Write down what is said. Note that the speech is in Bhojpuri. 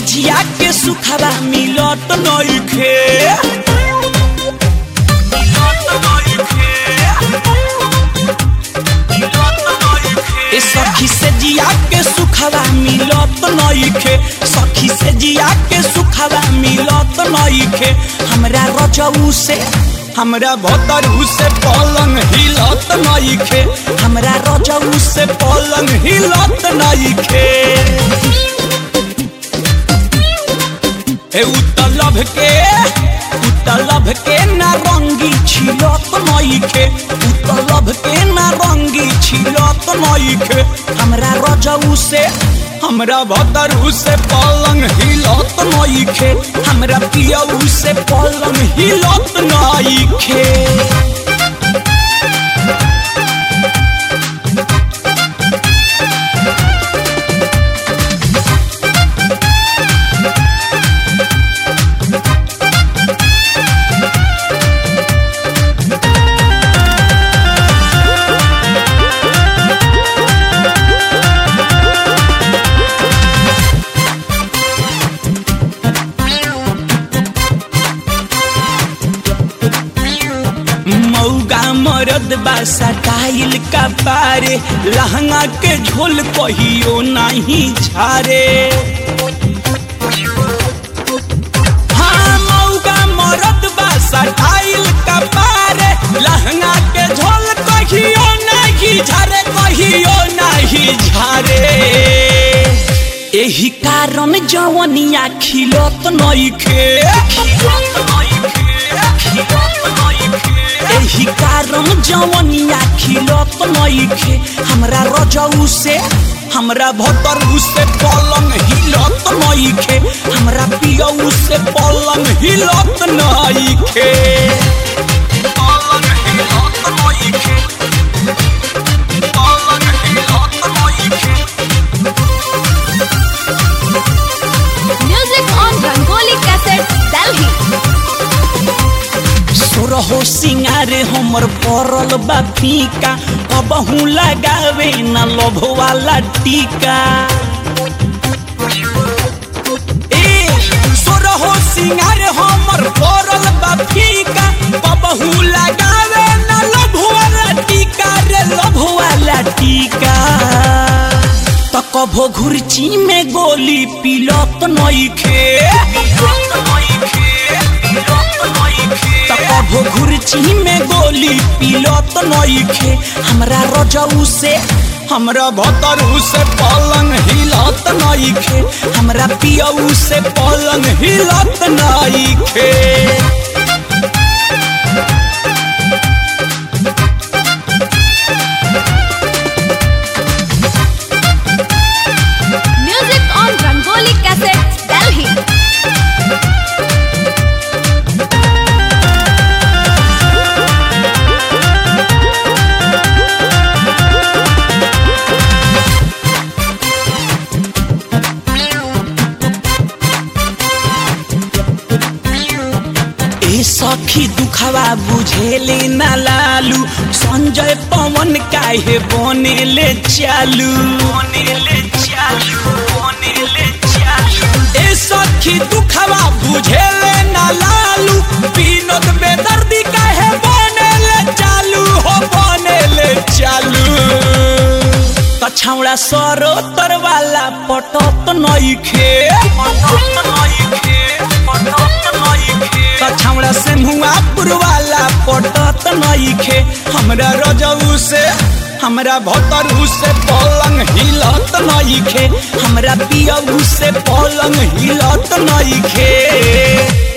जिया के सुखवा मिलत नइखे ए सखी से जिया के सुखवा मिलत नइखे सखी से जिया के सुखवा मिलत नइखे हमरा रजऊ से हमरा भतरू से पलंग हिलत नइखे हमरा रजऊ से पलंग हिलत नइखे ए उतलभ के उतलभ के नारंगी छिलत नइखे उतलभ के नारंगी छिलत नइखे हमरा रजऊ से हमरा भतरू से पलंग हिलत नइखे हमरा पियऊ से पलंग हिलत नइखे मौगा मरद बा सटाइल का पारे लहंगा के झोल कहियो नहीं झारे हाँ मौगा मरद बा सटाइल का पारे लहंगा के झोल कहियो नहीं झारे कहियो नहीं झारे एही कारण जवनिया खिलत नइखे एही कारण जवनिया खिलत नइखे हमरा रजऊ से हमरा भतरू से पलंग हिलत नइखे हमरा पियऊ से पलंग हिलत नइखे पलंग हिलत नइखे पलंग हिलत नइखे Music on Rangoli Cassette, Delhi. सोरहो सिंगारे हमर पड़ल बा फीका कबहू लगावे न लोभ वाला टीका ए सोरहो सिंगारे हमर पड़ल बा फीका कबहू लगावे न लोभ वाला टीका रे लोभ वाला टीका त कभो घुरची में गोली पिलत नइखे त कभो घुरची में गोली पिलत नइखे हमरा रजऊ से हमरा भतरू से पलंग हिलत नइखे हमरा पियऊ से पलंग हिलत नइखे Music on Rangoli Cassette, Delhi. ए सखी दुखवा बुझेले ना लालू संजय पवन काहे बनेले चालू बनेले चालू बनेले चालू ए सखी दुखवा बुझेले ना लालू विनोद बेदर्दी काहे बनेले चालू हो बनेले चालू त छौड़ा सरो तरवाला पटत नइखे पटत नइखे पटत नइखे त छौड़ा से मुआ पुरवाला पटत नइखे हमरा रजऊ से हमरा भतरू से पलंग हिलत नइखे हमरा पियऊ से पलंग हिलत नइखे